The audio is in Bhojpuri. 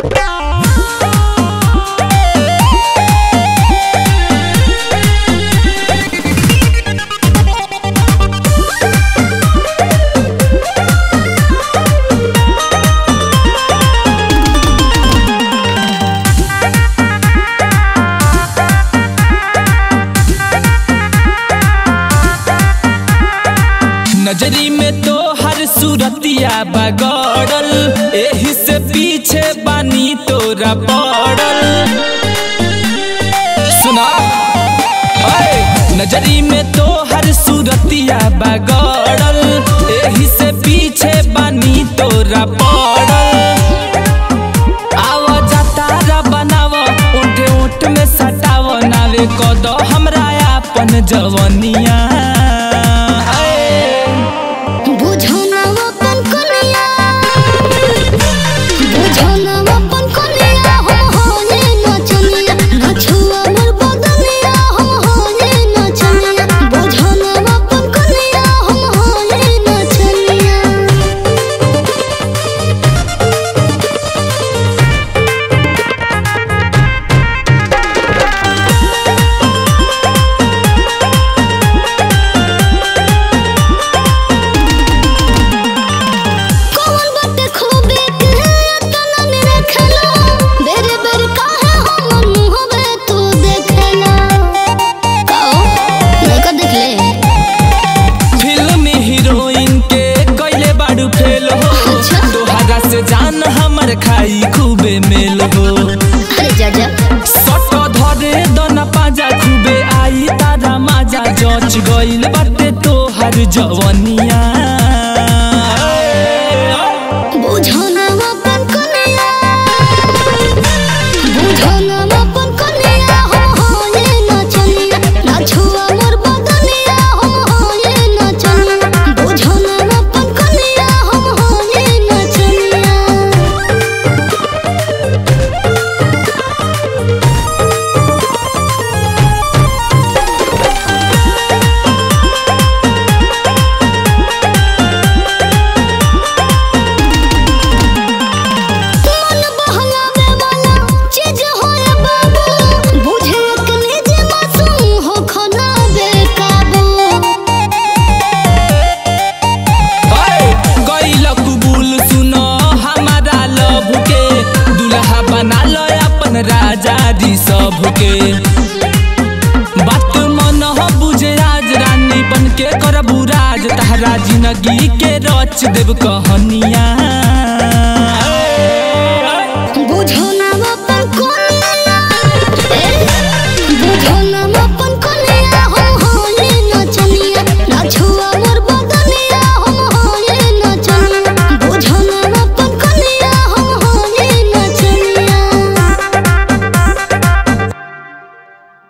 नजरी में तो हर सूरतिया बगड़ल एही से पीछे बानी तोरा पड़ल सुना ओए, नजरी में तो हर सूरतिया बगड़ल एही से पीछे बानी तोरा पड़ल आवा जातारा बनाव उठे उठ में सटाव नावे कद हमरा अपन जवनिया आए। बुझना अपन कनिया बुझना अपन कनिया हम होले नचनिया नछुआ मोर बदनिया हम होले नचनिया बुझना अपन कनिया हम होले नचनिया कौन बात खूबे के तना ने रखला बेरे बेरे काहे हमर मुहबे तू देखला काओ लइका देख ले फिल्म हीरोइन के कैले बाड़ू फेल हो अच्छा। तोहरा से जान हमर खाई खूबे मेल हो अरे जा जा सट धरे दना पाजा खूबे आई तारा माजा जच गइल बाटे तोहर जवनिया बुझना अपन कनिया बुझना अपन कनिया हम होले नचनिया नाछुआ मोर बदनिया हम होले नचनिया बुझना अपन कनिया हम होले नचनिया मन बहलावे वाला चीज होए बाबू बुझे के निज मासूम हो खना बेकाबू गइल कबूल सुन हमारा लभ के दुल्हा बना लो अपन राजा दी सब के बात मन हो बुझे आज रानी बन के करबू राज तहरा जिंदगी के रच देव कहनिया